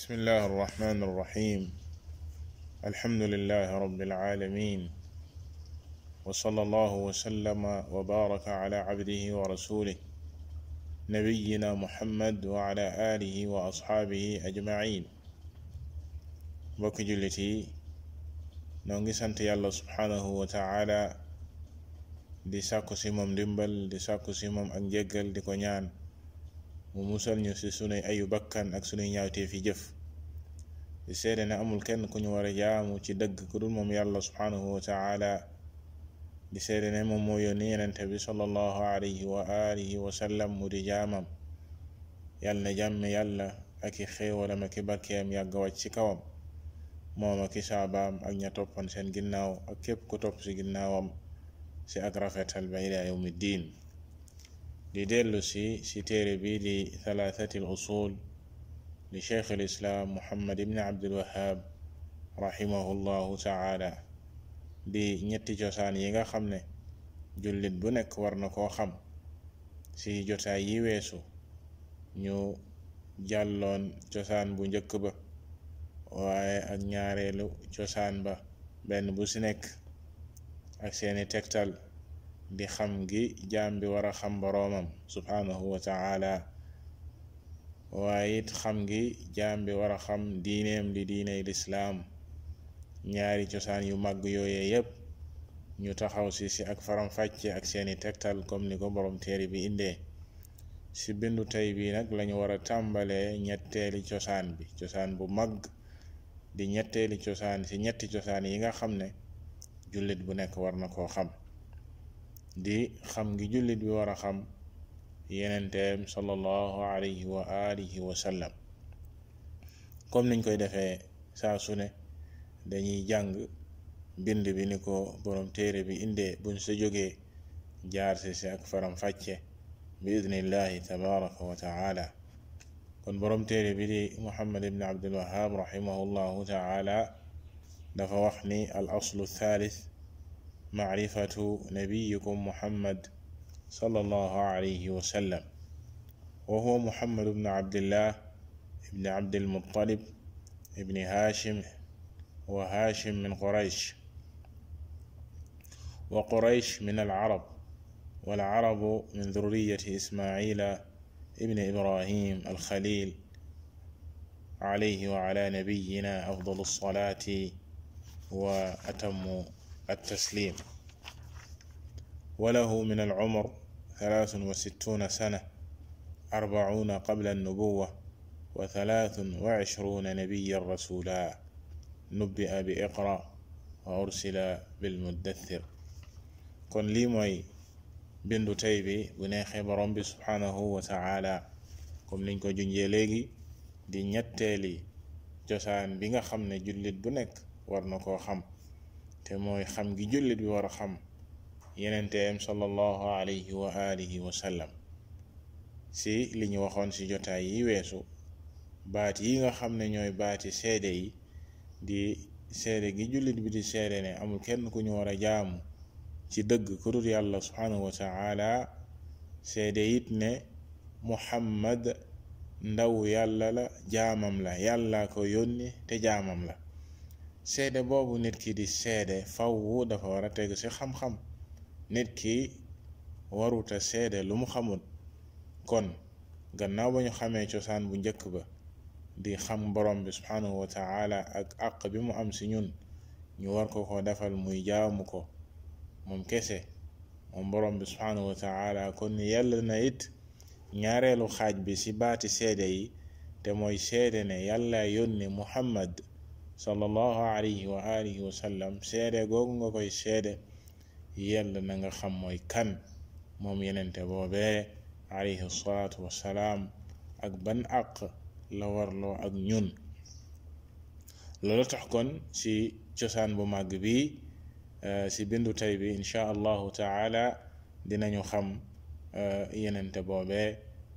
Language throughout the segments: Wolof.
بسم الله الرحمن الرحيم الحمد لله رب العالمين وصلى الله وسلم وبارك على عبده ورسوله نبينا محمد وعلى آله وأصحابه أجمعين mbokki jullit yi noo ngi sant yàlla subhanahu wa taala di sàkku si moom ndimbal di sàkku si moom ak njéggal di ko ñaan mu musal ñu ci sunuy ayu bakkan ak sunuy ñaawtee fi jëf di seede ne amul kenn ku ñu war a jaamu ci dëgg ku dul moom yàlla subhanahu wa taala di seede ne moom moo yónni yenente bi sallallahu alayhi wa alihi wa sallam mu di jaamam yàlla na jàmme yàlla ak i xéewalam ak i barkeem yàgg wàcc ci kawam moom ak i saabaam ak ña toppan seen ginnaaw ak képp ku topp ci ginnaawam ci ak rafetal ba ila yawmi diin di dellu si si téere bi di thalathati al usul li cheikh al islaam muhammad ibni abdul wahab rahimahullahu taala di ñetti cosaan yi nga xam ne jullit bu nekk war na koo xam ci jotaay yi weesu ñu jàlloon cosaan bu njëkk ba waaye ak ñaareelu cosaan ba benn bu ci nekk ak seeni tegtal di xam gi jaam bi war a xam boroomam subhanahu wa taala waaye it xam gi jaam bi war a xam diineem di diiney lislaam ñaari cosaan yu màgg yooyee yépp ñu taxaw si si ak faram-fàcce ak seeni tegtal comme ni ko boroom téere bi indee si bindu tey bi nag lañu war a tàmbalee ñetteeli cosaan bi cosaan bu màgg di ñetteeli cosaan si ñetti cosaan yi nga xam ne jullit bu nekk war na koo xam di xam ngi jullit bi war a xam yenenteem sallallahu alayhi wa alihi wa sallam comme niñ koy defee saa su ne dañuy jàng bind bi ni ko boroom téere bi indee buñ sa jógee jaar si si ak faram fàcce bi idnillahi tabaraka wa taala kon boroom téere bi di muhammad ibn abdul wahab rahimahullahu taala dafa wax ni al aslu thalith macrifatu nabiyikum muhammad sallallahu alayhi wa sallam wa huwa muhammad ibn abdillah ibn abdil muttalib ibn hashim wa hashim min quraysh wa quraysh min alcarab والعرب من ذرية إسماعيل ابن إبراهيم الخليل عليه وعلى نبينا أفضل الصلاة وأتم التسليم وله من العمر ثلاث وستون سنة أربعون قبل النبوة وثلاث وعشرون نبيا رسولا نبئ بإقرأ وأرسل بالمدثر kon lii mooy bindu tey bi bu neexee borom bi subhanahu wa taala comme niñ ko junjee léegi di ñetteeli cosaan bi nga xam ne jullit bu nekk war na koo xam te mooy xam gi jullit bi war a xam yenenteem sallallahu alayhi wa alihi wa sallam si li ñu waxoon si jotaay yi weesu baat yi nga xam ne ñooy baati seede yi di seede gi jullit bi di seede ne amul kenn ku ñu war a jaamu ci dëgg ku dul yàlla subhanahu wa taala seede it ne muhammad ndaw yàlla la jaamam la yàlla ko yónni te jaamam la seede boobu nit ki di seede fawwu dafa war a teg ci xam-xam nit ki waruta seede lu mu xamul kon gannaaw ba ñu xamee cosaan bu njëkk ba di xam borom bi subhanahu wa taala ak àq bi mu am ci ñun ñu war ko ko defal muy jaamu ko moom kese moom borom bi subhanahu wa taala kon yàlla na it ñaareelu xaaj bi ci baati seede yi te mooy seede ne yàlla yónni muhammad sallallahu alayhi wa alihi wa sallam seede googu nga koy seede yàlla na nga xam mooy kan moom yenente boobee alayhi salaatu wassalaam ak ban àq la warloo ak ñun loolu tax kon ci cosaan bu màgg bi ci bindu tey bi insha allahu taala dinañu xam yenente boobee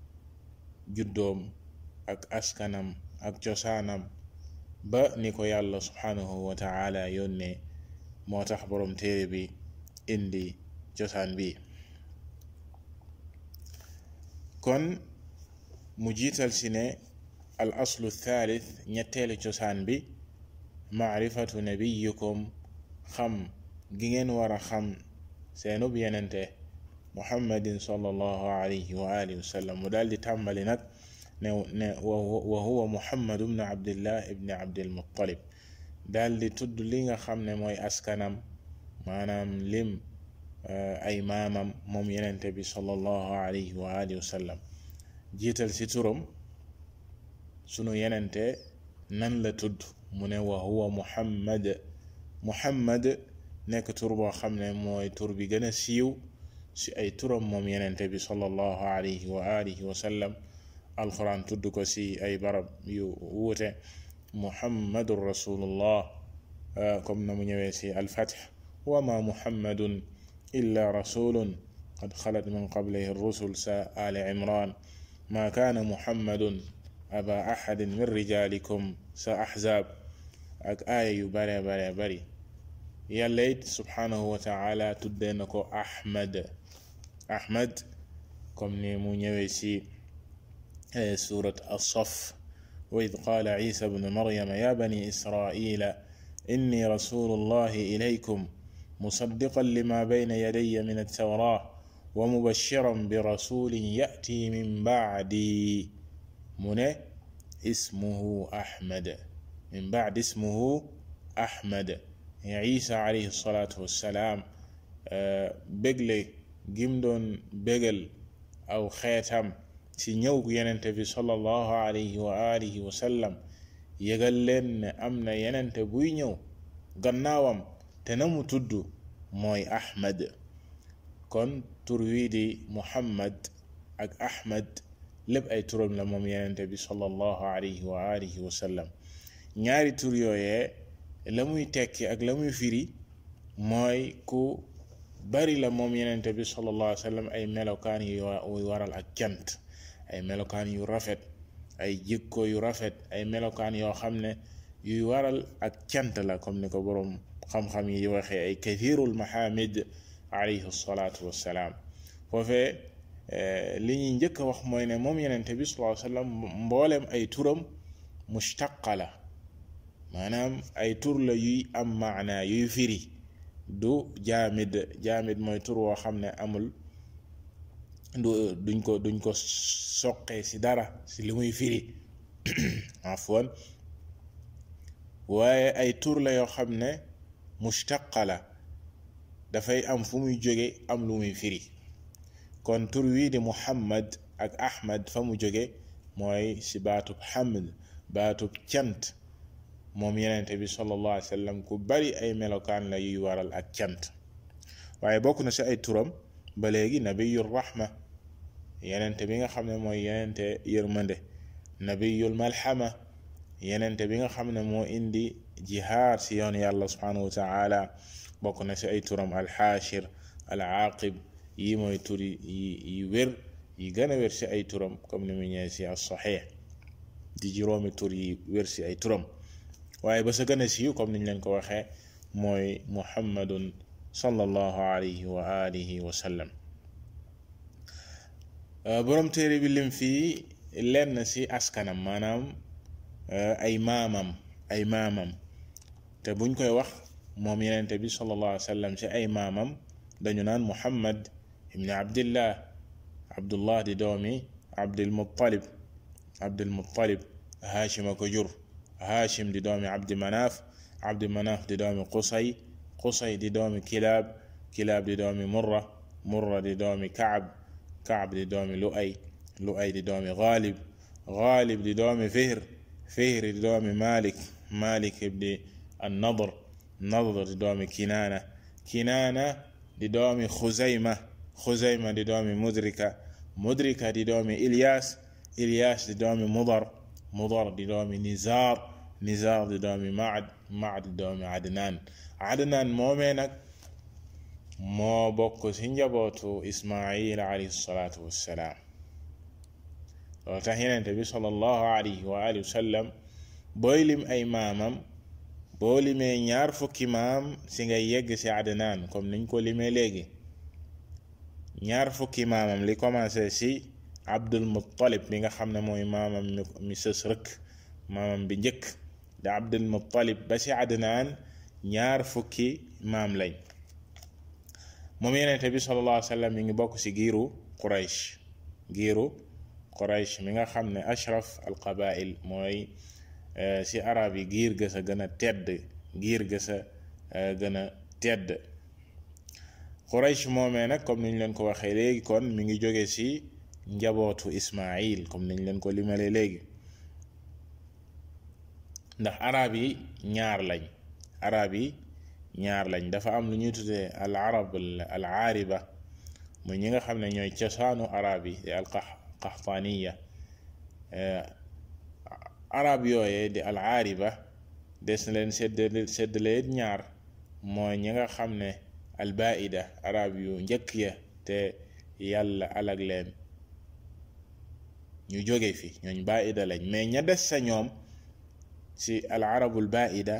juddoom ak askanam ak cosaanam ba ni ko yàlla subhanahu wa taala yónnee moo tax boroom téere bi indi cosaan bi kon mu jiital si ne al aslu thalith ñetteelu cosaan bi maarifatu nabiyikum xam gi ngeen war a xam seenub yenente muhammadin sallallahu alayhi wa alihi wa sallam mu daal di tàmbali nag ne ne wa huwa muhammad ibn abdillah ibni abdilmuttalib daal di tudd li nga xam ne mooy askanam maanaam lim ay maamam moom yenente bi sallallahu alayhi wa alihi wa sallam jiital ci turam sunu yenente nan la tudd mu ne wa huwa muhammad muhammad nekk tur boo xam ne mooy tur bi gën a siiw ci ay turam moom yenente bi sallallahu alayhi wa alihi wa sallam alquran tudd ko ci ay barab yu wuute muhammadun rasulullah comme na mu ñëwee ci alfath wa ma muhammadun illa rasulun qad xalat min qablihi rusul sa ali imran ma kaana muhammadun aba ahadin min rijalikum sa ahzab ak aaya yu bare bare bari yàlla it subhanahu wa taala tuddee na ko ahmad ahmad comme ni mu ñëwee ci surat as-saff wa id qaala isa bnu maryama ya bani israila inni rasulu llahi ilaykum musaddiqan lima bayna yadaya min altawra wa mubashiran bi rasulin yati min bacdi mu ne ismuhu ahmad min bacdi ismuhu ahmad isa alayhi salaatu wassalaam bégle gim doon bégal aw xeetam ci ñëw yenente bi sallallahu alayhi wa alihi wa sallam yëgal leen ne am na yenente buy ñëw gannaawam te na mu tudd mooy ahmad kon tur wii di muhammad ak ahmad lépp ay turam la moom yenente bi sallallahu alayhi wa alihi wa sallam ñaari tur yooyee la muy tekki ak la muy firi mooy ku bari la moom yenente bi sallallahu alayhi wa sallam ay melokaan yu waral ak cant ay melokaan yu rafet ay jikko yu rafet ay melokaan yoo xam ne yuy waral ak cant la comme ni ko boroom xam-xam yi waxee ay kathirul mahamid alayhi salaatu wassalaam foofee li ñuy njëkk a wax mooy ne moom yenente bi sallallahu alayhi wa sallam mbooleem ay turam mushtaqa la maanaam ay tur la yuy am maana yuy firi du jaamid jaamid mooy tur woo xam ne amul du duñ ko duñ ko soqee ci dara ci li muy firi afwan waaye ay tur la yoo xam ne mushtaqa la dafay am fu muy jóge am lu muy firi kon tur wii di muhammad ak ahmad fa mu jóge mooy ci baatub hamd baatub cant moom yenente bi sallallahu alayhi wa sallam ku bari ay melokaan la yuy waral ak cant waaye bokk na ci ay turam ba léegi nabiyul rahma yenente bi nga xam ne mooy yenente yërmande nabiyul malhama yenente bi nga xam ne moo indi jihaad ci yoon yàlla subhanahu wa taala bokk na ci ay turam alxaashir al aaqib yi mooy tur yi yi wér yi gën a wér ci ay turam comme ni mu ñëwee ci as saxiix di juróomi tur yi wér ci ay turam waaye ba sa gën a siiw comme niñ leen ko waxee mooy muhammadun sallallahu alayhi wa alihi wa sallam boroom téere bi lim fii lenn ci askanam maanaam ay maamam ay maamam te buñ koy wax moom yenente bi sallallahu alayhi wa sallam ci ay maamam dañu naan muhammad ibni abdillah abdullah di doomi abdilmuttalib abdilmuttalib haashima ko jur haashim di doomi abdi manaaf abdi manaaf di doomi qusay qusay di doomi kilaab kilaab di doomi murra murra di doomi kaab kaab di doomi lu'ay lu'ay di doomi gaalib gaalib di doomi fihr fihr di doomi malik malik ibni annadr nadr di doomi kinaana kinaana di doomi xuzayma xuzayma di doomi mudrika mudrika di doomi ilyas ilyas di doomi mudar mudar di doomi nizar nizar di doomi maad maad di doomi adnaan adnaan moomee nag moo bokk ci njabootu ismail alayhi salaatu wassalaam loolu tax yenente bi sallallahu alayhi wa alihi wa sallam booy lim ay maamam boo limee ñaar fukki maam ci ngay yegg ci adnaan comme niñ ko limee léegi ñaar fukki maamam li commencé ci abdul muttalib mi nga xam ne mooy maamam mi sës rëkk maamam bi njëkk da abdul muttalib ba ci adnaan ñaar fukki maam lañ moom yenente bi sallallahu alayhi wa sallam mi ngi bokk ci giiru quraysh giiru quraysh mi nga xam ne ashraf al qabail mooy ci arab yi giir ga sa gën a tedd giir ga sa gën a tedd quraysh moomee nag comme niñ leen ko waxee léegi kon mi ngi jóge ci njabootu ismail comme niñ leen ko limale léegi ndax arab yi ñaar lañ arab yi ñaar lañ dafa am lu ñuy tuddee al arab al aariba muy ñi nga xam ne ñooy cosaanu arab yi di al qaxtaaniya arab yooyee di al aariba des na leen sedd seddale ñaar mooy ñi nga xam ne al baida arab yu njëkk ya te yàlla alag leen ñu jóge fi ñooñ baida lañ mais ña des sa ñoom ci al arabul baida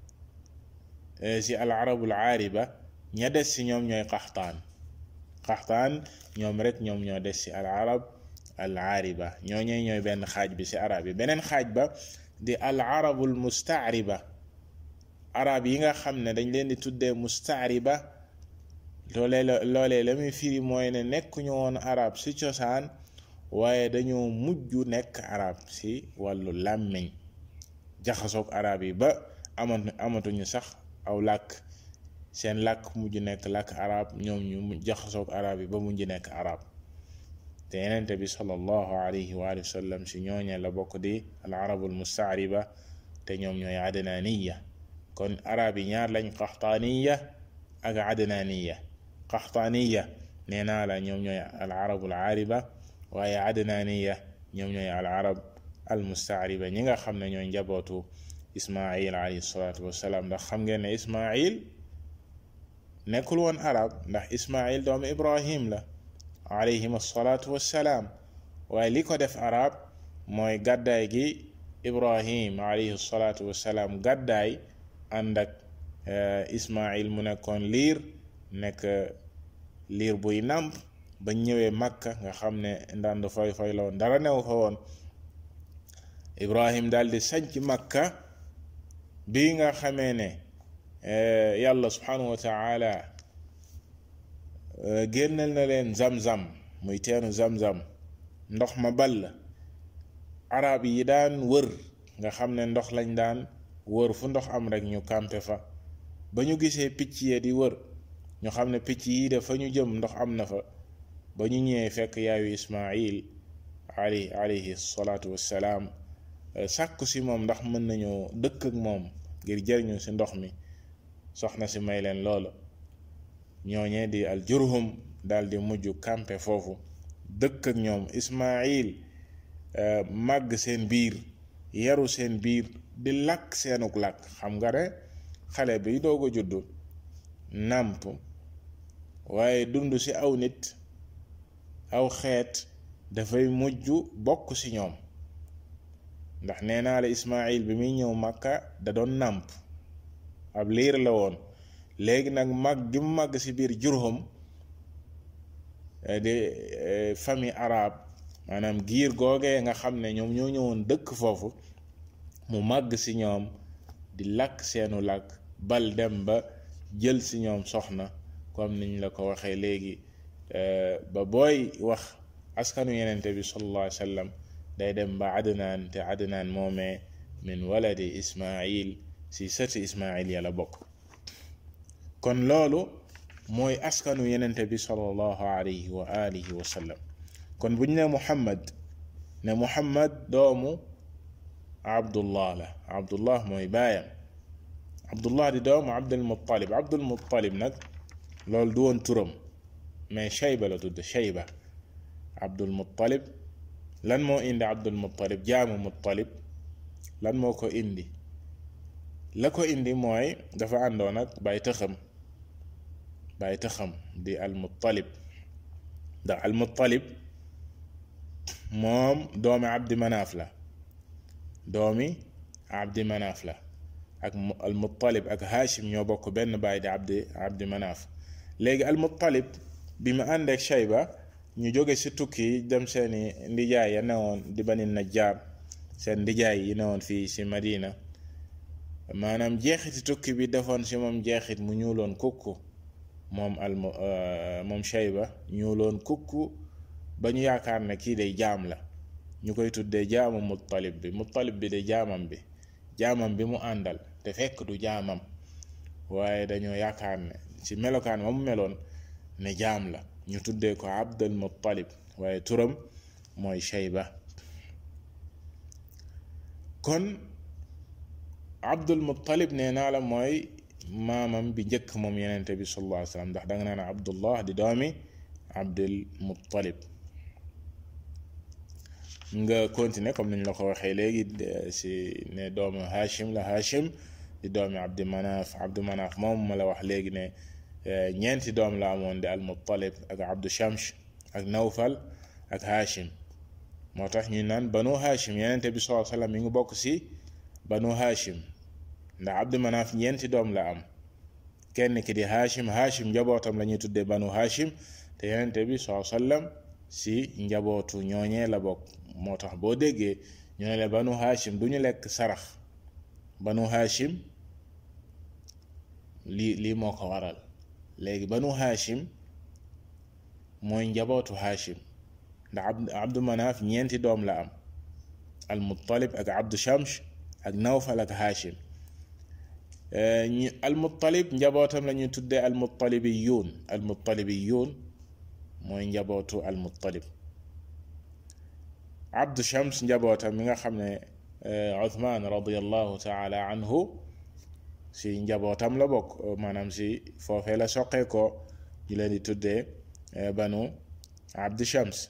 ci al arabul aariba ña des ci ñoom ñooy qaxtaan qaxtaan ñoom rek ñoom ñoo des ci al arab al aariba ñooñee ñooy benn xaaj bi ci arab yi beneen xaaj ba di al arabul mustaariba arab yi nga xam ne dañ leen di tuddee mustaariba loolee loolee la muy firi mooy ne nekkuñu woon arab ci cosaan waaye dañoo mujj nekk arab ci wàllu làmmiñ jaxasoog arab yi ba amatu amatuñu sax aw làkk seen làkk mujj nekk làkk arab ñoom ñu jaxasoog arab yi ba mujj nekk arab te yenente bi sallallahu alayhi wa sallam si ñooñe la bokk di al arabul mustaariba te ñoom ñooy adnaaniya kon arab yi ñaar lañ qaxtaaniya ak adnaaniya qaxtaaniya nee naa la ñoom ñooy al arabul aariba waaye adnaaniya ñoom ñooy al arab al mustaariba ñi nga xam ne ñooy njabootu ismail alayhi salaatu wassalaam ndax xam ngeen ne ismail nekkul woon arab ndax ismail doomu ibrahim la alayhim asalaatu wassalaam waaye li ko def arab mooy gàddaay gi ibrahim alayhi salaatu wassalaam gàddaay ànd ak ismail mu nekkoon liir nekk liir buy nàmp ba ñëwee makka nga xam ne ndand foy foy la woon dara new fa woon ibrahim daal di sanc makka bi nga xamee ne yàlla subhanahu wa taala génnal na leen zam-zam muy teenu zam-zam ndox ma ball arab yi daan wër nga xam ne ndox lañ daan wër fu ndox am rek ñu kampe fa ba ñu gisee picc yee di wër ñu xam ne picc yi de fa ñu jëm ndox am na fa ba ñu ñëwee fekk yaayu ismail ali alayhi salaatu wassalaam sàkku si moom ndax mën nañoo dëkk ak moom ngir jëriñu si ndox mi soxna si may leen loolu ñooñee di al jurhum daal di mujj kampe foofu dëkk ak ñoom ismail màgg seen biir yaru seen biir di làkk seenuk làkk xam nga ne xale bi doog a juddu nàmp waaye dund ci aw nit aw xeet dafay mujj bokk ci ñoom ndax nee naa la ismail bi muy ñëw màkka da doon nàmp ab liir la woon léegi nag mag gi mu màgg ci biir jurhum di famille arabe maanaam giir googee nga xam ne ñoom ñoo ñëwoon dëkk foofu mu màgg ci ñoom di làkk seenu làkk bal dem ba jël ci ñoom soxna comme niñ la ko waxee léegi ba booy wax askanu yenente bi sallallahu alayhi wa sallam day dem ba adnaan te adnaan moomee min waladi ismail si sëti ismail yàlla bokk kon loolu mooy askanu yenente bi sallallahu alayhi wa alihi wa sallam kon bu ñu ne muhammad ne muhammad doomu abdullah la abdullah mooy baayam abdullah di doomu abdul muttalib abdul muttalib nag loolu du woon turam mais shayba la tudd shayba abdul muttalib lan moo indi abdul muttalib jaamu muttalib lan moo ko indi la ko indi mooy dafa àndoon ak bay tëxam bay tëxam di al muttalib ndax al muttalib moom doomi abdi manaaf la doomi abdi manaaf la ak al muttalib ak hashim ñoo bokk benn baay di abdi abdi manaaf léegi al muttalib bi mu àndeek shayba ñu jóge ci tukki dem seeni ndijaay ya newoon di bani najjaar seen ndijaay yi newoon fii ci madina maanaam jeexiti tukki bi defoon ci moom jeexit mu ñuuloon kukku moom al moom shayba ñuuloon kukku ba ñu yaakaar ne kii day jaam la ñu koy tuddee jaamu muttalib bi muttalib bi de jaamam bi jaamam bi mu àndal te fekk du jaamam waaye dañoo yaakaar ne ci melokaan ma mu meloon ne jaam la ñu tuddee ko abdul muttalib waaye turam mooy shayba kon abdul muttalib nee naa la mooy maamam bi njëkk moom yenente bi sallallahu alayhi wasallam ndax danga naan abdullah di doomi abdul muttalib nga continuer comme niñ la ko waxee léegi si ne doomu hashim la hashim di doomi abdi manaaf abdu manaaf moom ma la wax léegi ne ñeenti doom la amoon di al muttalib ak abdu shamsh ak nawfal ak hashim moo tax ñu naan banu hashim yenente bi sallallahu alayhi wasallam mi ngi bokk si banu hashim ndax abdu manaaf ñeenti doom la am kenn ki di hashim hashim njabootam la ñuy tuddee banu hashim te yenente bi sallallahu alayhi wasallam si njabootu ñooñee la bokk moo tax boo déggee ñu ne la banu hashim du ñu lekk sarax banu hashim lii lii moo ko waral léegi banu hashim mooy njabootu hashim ndax abdu manaaf ñeenti doom la am al muttalib ak abdu shamsh ak nawfal ak hashim al muttalib njabootam la ñuy tuddee al muttalibiyuun al muttalibiyuun mooy njabootu al muttalib abdu shams njabootam mi nga xam ne uthman radiallahu taala anhu si njabootam la bokk maanaam si foofee la soqee ko ñu leen di tuddee banu abdu shams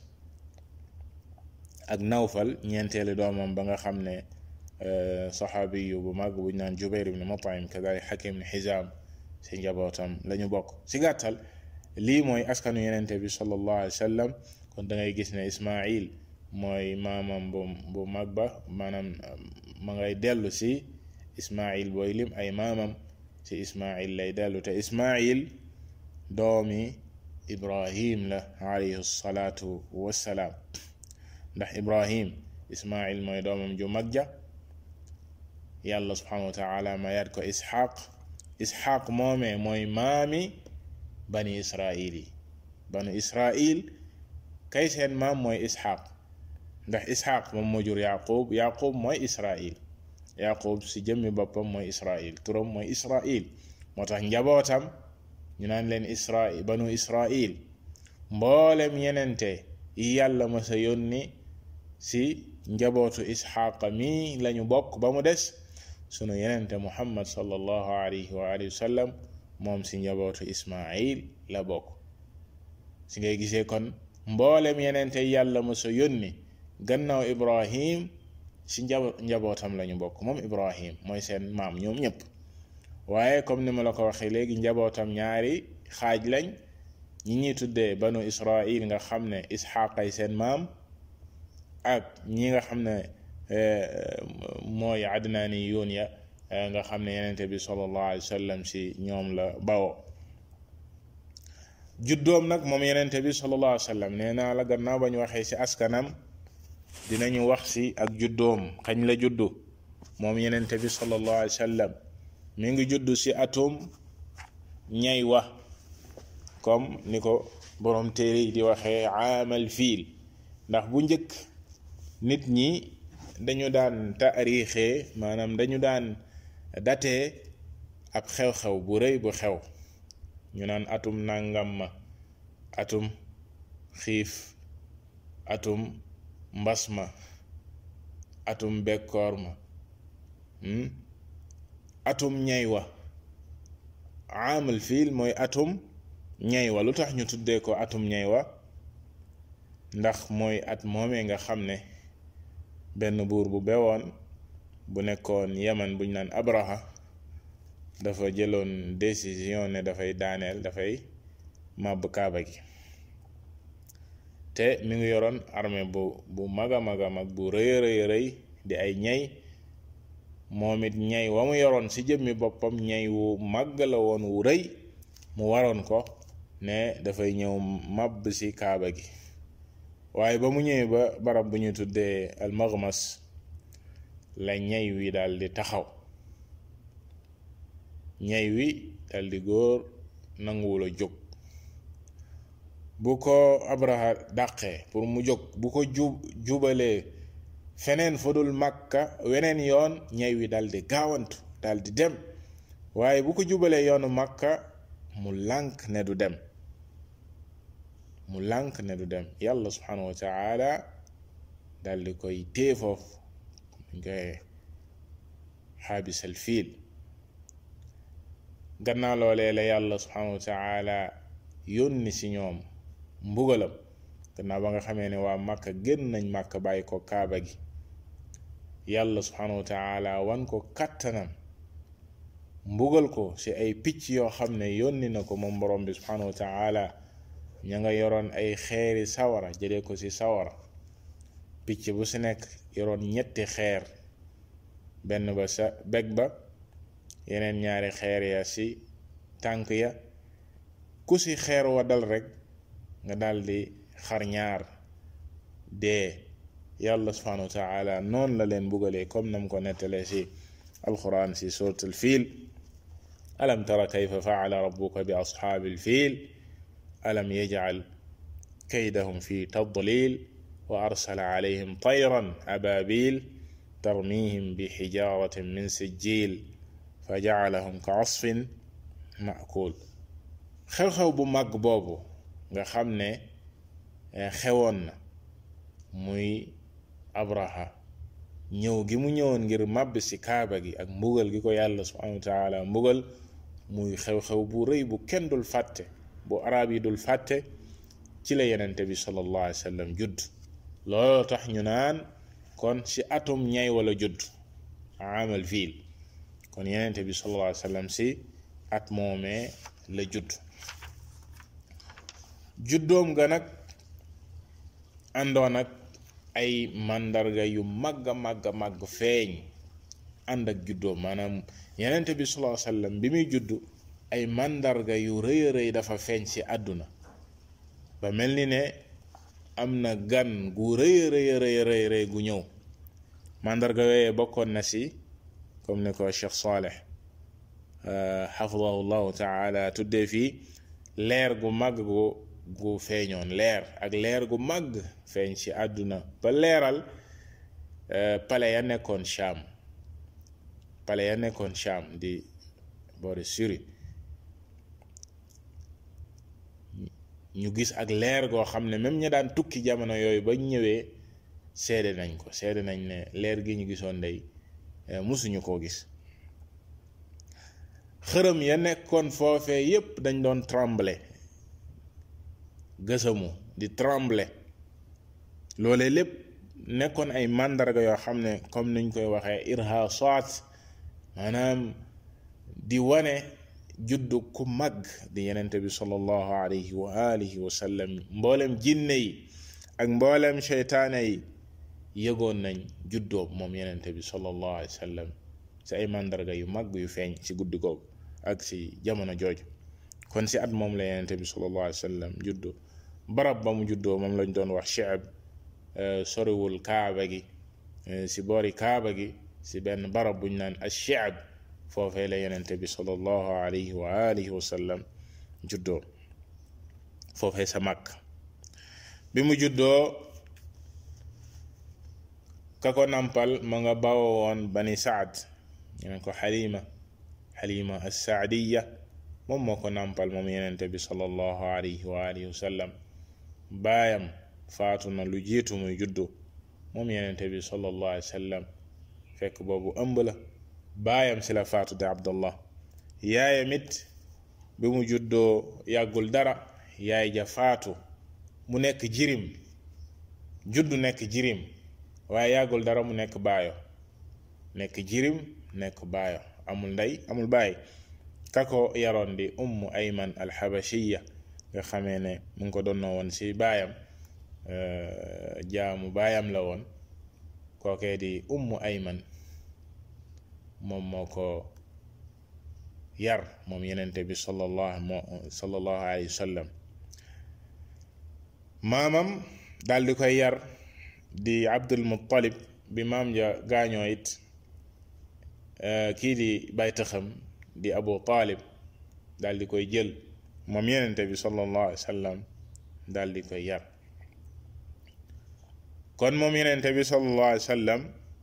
ak nawfal ñeenteelu doomam ba nga xam ne saxaabiyu bu mag buñ naan jubair ibn mutaim kadalik xakim ibn xizaam si njabootam la ñu bokk si gàttal lii mooy askanu yenente bi sallallahu alayhi wa sallam kon da ngay gis ne ismail mooy maamam bu bu mag ba maanaam ma ngay dellu si ismail booy lim ay maamam si ismail lay dellu te ismail doomi ibrahim la alayhi salaatu wassalaam ndax ibrahim ismail mooy doomam ju mag ja yàlla subhanahu wa taala mayaat ko isxaq isxaq moomee mooy maami bani israil yi banu israil kay seen maam mooy isxaq ndax isxaq moom moo jur yaqub yaqub mooy israil yaqub si jëmmi boppam mooy israil turam mooy israil moo tax njabootam ñu naan leen israil banu israil mboolem yenente yi yàlla ma sa yónni si njabootu isxaqa mi lañu bokk ba mu des sunu yenente muhammad sallallahu alayhi wa alihi wa sallam moom si njabootu ismail la bokk si ngay gisee kon mboolem yenente yàlla ma sa yónni gannaaw ibrahim si njabootam lañu bokk moom ibrahim mooy seen maam ñoom ñëpp waaye comme ni ma la ko waxee léegi njabootam ñaari xaaj lañ ñi ñuy tuddee banu israil nga xam ne isxaqay seen maam ak ñi nga xam ne mooy adnaani yoon ya nga xam ne yenente bi sallallahu alayhi wa sallam si ñoom la bawo juddoom nag moom yenente bi sallallahu alayhi wa sallam nee naa la gannaaw ba ñu waxee si askanam dinañu wax si ak juddoom kañ la juddu moom yenente bi sallallahu alayhi wa sallam mi ngi juddu si atum ñay wa comme ni ko borom téere yi di waxee aamal fiil ndax bu njëkk nit ñi dañu daan taarixee maanaam dañu daan datee ab xew-xew bu rëy bu xew ñu naan atum nangam ma atum xiif atum mbas ma atum bekkoor ma atum ñay wa amal fiil mooy atum ñay wa lu tax ñu tuddee ko atum ñay wa ndax mooy at moomee nga xam ne benn buur bu bewoon bu nekkoon yaman buñ naan abraha dafa jëloon décision ne dafay daaneel dafay màbb kaaba gi te mi ngi yoroon armée bu bu mag a mag a mag bu rëy rëy rëy di ay ñay moom it ñay wa mu yoroon ci jëmmi boppam ñay wu màgg la woon wu rëy mu waroon ko ne dafay ñëw màbb ci kaaba gi waaye ba mu ñëwee ba barab bu ñu tuddee almaghmas la ñay wi daal di taxaw ñay wi daal di góor nanguwul a jóg bu ko abraha dàqee pour mu jóg bu ko jub jubalee feneen fa dul makka weneen yoon ñay wi daal di gaawantu daal di dem waaye bu ko jubalee yoonu makka mu lànk ne du dem mu lànk ne du dem yàlla subhanahu wa taala daal di koy téye foofu ñu koy xaabisal fiil gannaaw loolee la yàlla subhanahu wa taala yónni si ñoom mbugalam gannaaw ba nga xamee ne waa màkka génn nañ màkka bàyyi ko kaaba gi yàlla subhanahu wa taala wan ko kattanam mbugal ko ci ay picc yoo xam ne yónni na ko moom borom bi subhanahu wa taala ña nga yoroon ay xeeri sawara jëlee ko ci sawara picc bu ci nekk yoroon ñetti xeer benn ba sa beg ba yeneen ñaari xeer ya ci tànk ya ku ci xeer wa dal rekk nga daldi xar ñaar dee yàlla subhanahu wa taala noonu la leen bugalee comme nam ko nettalee ci alquran ci surat al fiil alam tara kayfa faala rabbuka bi ashaabi al fiil alam yajcal kaydahum fi tadlil wa arsala alayhim tayran ababil tarmihim bi xijaratin min sijil fa jacalahum ka asfin maakul xew-xew bu mag boobu nga xam ne xewoon na muy abraha ñëw gi mu ñëwoon ngir màbb ci kaaba gi ak mbugal gi ko yàlla subhanahu wa taala mbugal muy xew-xew bu rëy bu kenn dul fàtte bu arab yi dul fàtte ci la yenente bi sallallahu alayhi wa sallam judd looloo tax ñu naan kon ci atum ñay wala judd amal fiil kon yenente bi sallallahu alayhi wa sallam ci at moomee la judd juddoom ga nag àndoon ak ay màndarga yu màgg a màgg a màgg feeñ ànd ak juddoom maanaam yenente bi sallallahu alayhi wa sallam bi muy judd ay màndarga yu rëy a rëy dafa feeñ ci àdduna ba mel ni ne am na gan gu rëy a rëy rëy rëy rëy gu ñëw màndarga yooyee bokkoon na si comme ni ko Cheikh Saleh xafidahu llahu taala tuddee fii leer gu màgg gu gu feeñoon leer ak leer gu màgg feeñ ci àdduna ba leeral pale ya nekkoon Sham pale ya nekkoon Sham di boori Syrie ñu gis ak leer goo xam ne même ña daan tukki jamono yooyu ba ñëwee seede nañ ko seede nañ ne leer gi ñu gisoon day musuñu koo gis xërëm ya nekkoon foofee yépp dañ doon trembler gësamu di trembler loole lépp nekkoon ay màndarga yoo xam ne comme niñ koy waxee irhasat maanaam di wane juddu ku mag di yenente bi sallallahu alayhi wa alihi wa sallam mboolem jinne yi ak mboolem seytaane yi yëgoon nañ juddoom moom yenente bi sallallahu alayhi wa sallam ci ay màndarga yu mag yu feeñ ci guddi googu ak ci jamono jooju kon ci at moom la yenente bi sallallahu alayhi wa sallam juddu barab ba mu juddoo moom lañ doon wax Shi'b soriwul kaaba gi ci boori kaaba gi ci benn barab buñ naan ash-Shi'b foofee la yenente bi sallallahu alayhi wa alihi wa sallam juddoo foofee sa mag bi mu juddoo ka ko nampal ma nga bawo woon bani saad ñu ne ko xalima xalima assaadiya moom moo ko nampal moom yenente bi sallallahu alayhi wa alihi wa sallam baayam faatu na lu jiitu muy juddu moom yenente bi sallallahu alayhi wa sallam fekk boobu ëmb la baayam si la faatu de abdallah yaayam it bi mu juddoo yàggul dara yaay ja faatu mu nekk jirim juddu nekk jirim waaye yàggul dara mu nekk baayo nekk jirim nekk baayo amul ndey amul baay kako yaroon di ummu ayman alxabashiya nga xamee ne mu ngi ko donnoo woon si baayam jaamu baayam la woon kookee di ummu ayman moom moo ko yar moom yenente bi sallallahu sallallahu alayhi wa sallam maamam daal di koy yar di abdul muttalib bi maam ja gaañoo it kii di baytaxam di abu taalib daal di koy jël moom yenente bi sallallahu alayhi wa sallam daal di koy yar kon moom yenente bi sallallahu alayhi wa sallam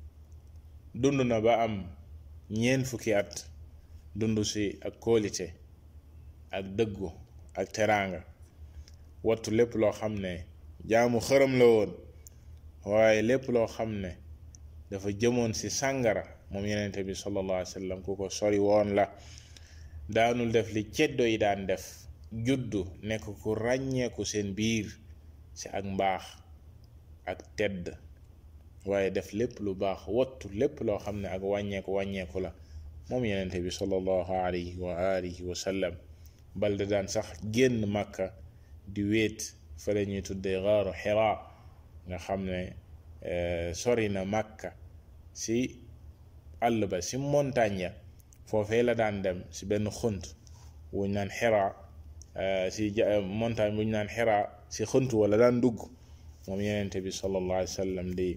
dund na ba am ñeent fukki at dund si ak kóolite ak dëggu ak teraanga wattu lépp loo xam ne jaamu xërëm la woon waaye lépp loo xam ne dafa jëmoon si sàngara moom yenente bi sallallahu alayhi wa sallam ku ko sori woon la daanul def li ceddo yi daan def juddu nekk ku ràññeeku seen biir ci ak mbaax ak tedd waaye def lépp lu baax wattu lépp loo xam ne ak wàññeeku wàññeeku la moom yenente bi sallallahu alayhi wa alihi wa sallam bal da daan sax génn màkka di wéet fa la ñuy tuddee xaaru xiraa nga xam ne sori na màkka si àll ba si montagne ya foofee la daan dem si benn xunt wuñ naan xiraa si montagne buñ naan xiraa si xunt wala daan dugg moom yenente bi sallallahu alayhi wa sallam di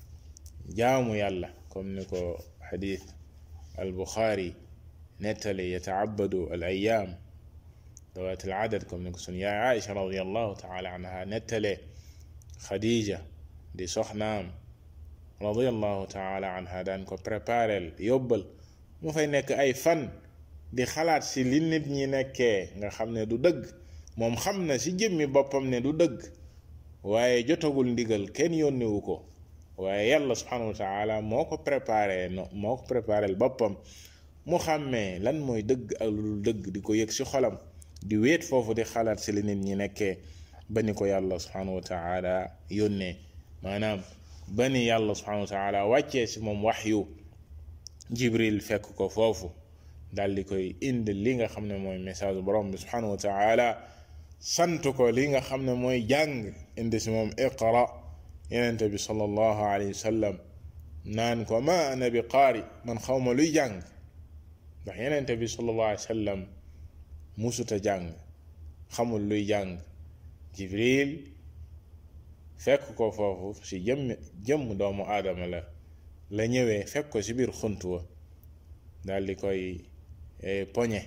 jaamu yàlla comme ni ko xadis al buxaari nettali yataabadu al ayaam dawaat al adad comme ni ko sun yaay Aïcha radiallahu taala anha nettalee Khadija di soxnaam radiallahu taala anha daan ko préparel yóbbal mu fay nekk ay fan di xalaat si li nit ñi nekkee nga xam ne du dëgg moom xam na si jëmmi boppam ne du dëgg waaye jotagul ndigal kenn yónniwu ko waaye yàlla subhanahu wa taala moo ko préparé no moo ko préparel boppam mu xàmmee lan mooy dëgg ak lu dul dëgg di ko yëg si xolam di wéet foofu di xalaat si li nit ñi nekkee ba ni ko yàlla subhanahu wa taala yónnee maanaam ba ni yàlla subhanahu wa taala wàccee si moom waxyu jibril fekk ko foofu daal di koy indi li nga xam ne mooy message borom bi subhanahu wa taala sant ko li nga xam ne mooy jàng indi si moom iqra yenente bi sallallahu alayhi wa sallam naan ko ma ana bi qaari man xawma luy jàng ndax yenente bi sallallahu alayhi wa sallam musuta jàng xamul luy jàng jibril fekk ko foofu si jëmm jëmm doomu aadama la la ñëwee fekk ko si biir xunt wa daal di koy poñe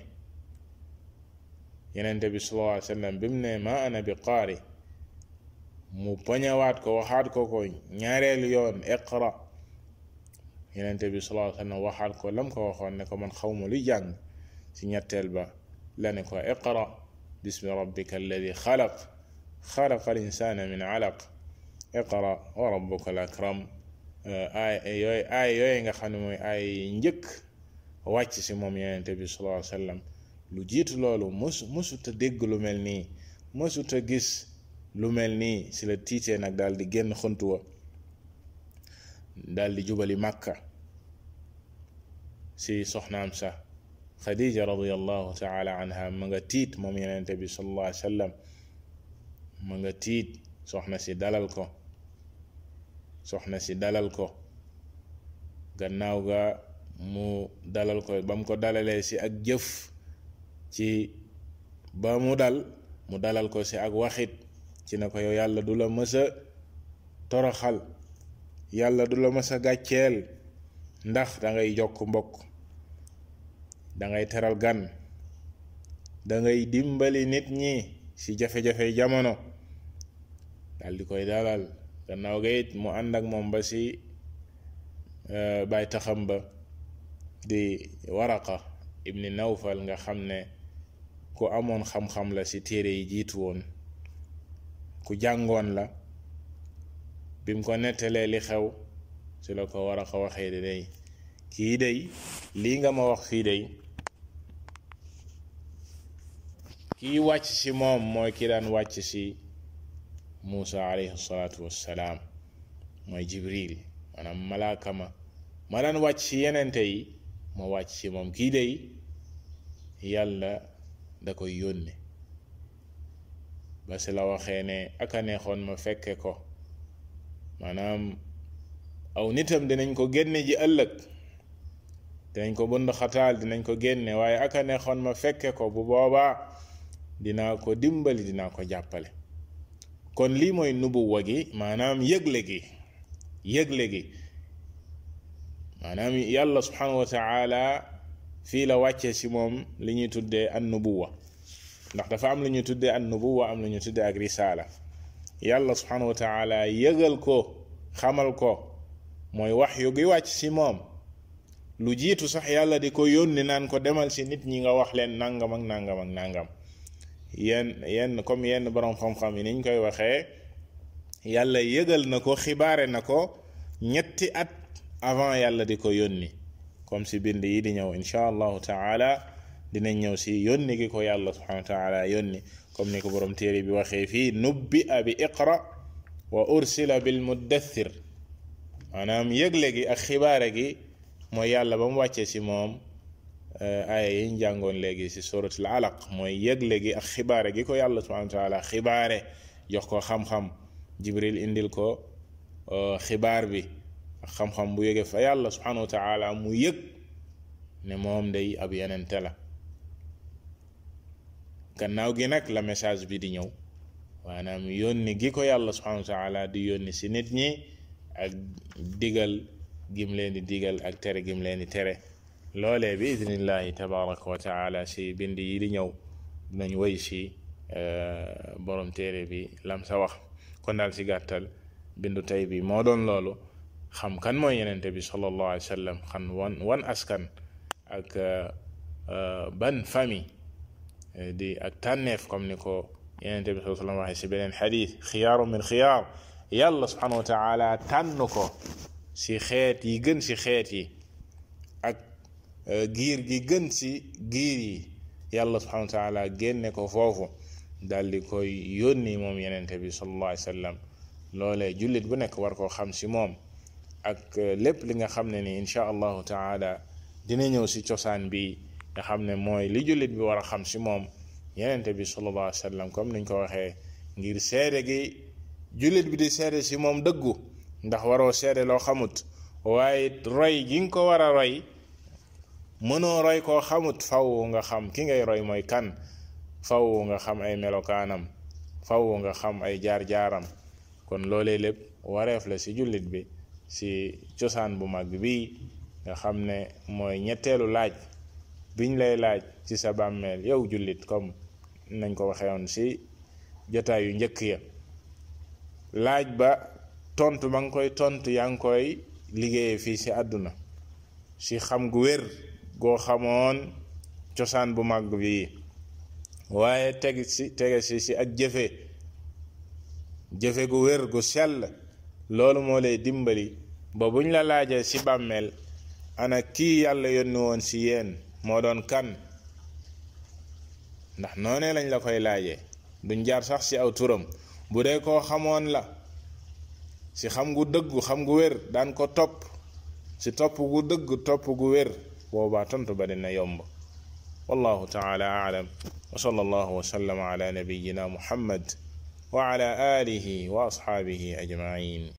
yenente bi sallallahu alayhi wa sallam bi mu ne ma ana bi qaari mu poñewaat ko waxaat ko ko ñaareelu yoon iqra yenente bi sallallahu alayhi wa sallam waxaat ko lam ko waxoon ne ko man xawma luy jàng si ñetteel ba la ne ko iqra bismi rabbika alladi xalaq xalaqa al insana min alaq iqra wa rabbuka al akram aay yooyu aay yooyu nga xam ne mooy aay njëkk wàcc si moom yenente bi sallallahu alayhi wa sallam lu jiitu loolu mësu mësuta dégg lu mel nii mësuta gis lu mel nii si la tiitee nag daal di génn xuntu wa daal di jubali màkka si soxnaam sax xadija radiallahu taala anha ma nga tiit moom yenente bi sallallahu alayhi wa sallam ma nga tiit soxna si dalal ko soxna si dalal ko gannaaw ga mu dalal ko ba mu ko dalalee si ak jëf ci ba mu dal mu dalal ko si ak waxit ci ne ko yow yàlla du la mës a toroxal yàlla du la mës a gàcceel ndax da ngay jokk mbokk da ngay teral gan da ngay dimbali nit ñi ci jafe-jafe jamono dal di koy dalal gannaaw ga it mu ànd ak moom ba ci baay taxam ba di waraqa ibni nawfal nga xam ne ku amoon xam-xam la ci téere yi jiitu woon ku jàngoon la bim ko nettalee li xew ci la ko waraqa waxee di day kii day lii nga ma wax fii day kii wàcc ci moom mooy ki daan wàcc ci Muusa alayhi salaatu wassalaam mooy Jibril maanaam malaaka ma ma daan wàcc ci yenente yi ma wàcc ci moom kii day yàlla da koy yónne ba si la waxee ne aka neexoon ma fekke ko maanaam aw nitam dinañ ko génne ji ëllëg dinañ ko bënd xataal dinañ ko génne waaye aka neexoon ma fekke ko bu boobaa dinaa ko dimbali dinaa ko jàppale kon lii mooy nubuwa gi maanaam yëgle gi yëgle gi maanaam yàlla subhanahu wa taala fii la wàccee si moom li ñuy tuddee an nubuwa ndax dafa am lu ñuy tuddee an nubuwa am lu ñuy tuddee ak risaala yàlla subhanahu wa taala yëgal ko xamal ko mooy wax yu gi wàcc si moom lu jiitu sax yàlla di ko yónni naan ko demal si nit ñi nga wax leen nangam ak nangam ak nangam yenn yenn comme yenn borom xam-xam yi niñ koy waxee yàlla yëgal na ko xibaare na ko ñetti at avant yàlla di ko yónni comme si bind yi di ñëw insha allahu taala dinañ ñëw si yónni gi ko yàlla subhanahu wa taala yónni comme ni ko borom téere bi waxee fii nubbi a bi iqra wa ursila bil muddathir maanaam yëgle gi ak xibaare gi mooy yàlla ba mu wàccee si moom aaya yi ñu jàngoon léegi si suratul alaq mooy yëgle gi ak xibaare gi ko yàlla subhanahu wa taala xibaare jox ko xam-xam jibril indil ko xibaar bi ak xam-xam bu yëge fa yàlla subhanahu wa taala mu yëg ne moom day ab yenente la gannaaw gi nag la message bi di ñëw maanaam yónni gi ko yàlla subhanahu wa taala di yónni si nit ñi ak digal gim leen di digal ak tere gim leen di tere loolee bi idnillahi tabaraka wa taala si bind yi di ñëw dinañ woy si borom téere bi lam sa wax kon daal si gàttal bindu tey bi moo doon loolu xam kan mooy yenente bi sallallahu alayhi wa sallam xam wan wan askan ak ban famille di ak tànneef comme ni ko yenente bi sallallahu alayhi wa sallam waxee si beneen xadis xiyaaru min xiyaar yàlla subhanahu wa taala tànn ko si xeet yi gën si xeet yi ak giir gi gën si giir yi yàlla subhanahu wa taala génne ko foofu daal di koy yónni moom yenente bi sallallahu alayhi wa sallam loolee jullit bu nekk war koo xam si moom ak lépp li nga xam ne ni insha allahu taala dina ñëw si cosaan bi nga xam ne mooy li jullit bi war a xam si moom yenente bi sallallahu alayhi wa sallam comme niñ ko waxee ngir seede gi jullit bi di seede si moom dëggu ndax waroo seede loo xamut waaye roy gi nga ko war a roy mënoo roy koo xamut faw nga xam ki ngay roy mooy kan faw nga xam ay melokaanam faw nga xam ay jaar-jaaram kon loolee lépp wareef la si jullit bi si cosaan bu mag bi nga xam ne mooy ñetteelu laaj biñ lay laaj ci sa bàmmeel yow jullit comme nañ ko waxee woon si jotaay yu njëkk ya laaj ba tontu ba nga koy tontu yaa ngi koy liggéeyee fii si àdduna si xam gu wér goo xamoon cosaan bu mag bi waaye teg si tege si si ak jëfe jëfe gu wér gu sell loolu moo lay dimbali ba buñ la laajee si bàmmeel ana kii yàlla yónni woon si yéen moo doon kan ndax noonee lañ la koy laajee duñ jaar sax si aw turam bu dee koo xamoon la si xam gu dëggu xam gu wér daan ko topp si topp gu dëgg topp gu wér boobaa tontu ba dina yomb wallahu taala aalam wa sallallahu wa sallama ala nabiyina muhammad wa ala alihi wa ashaabihi ajmain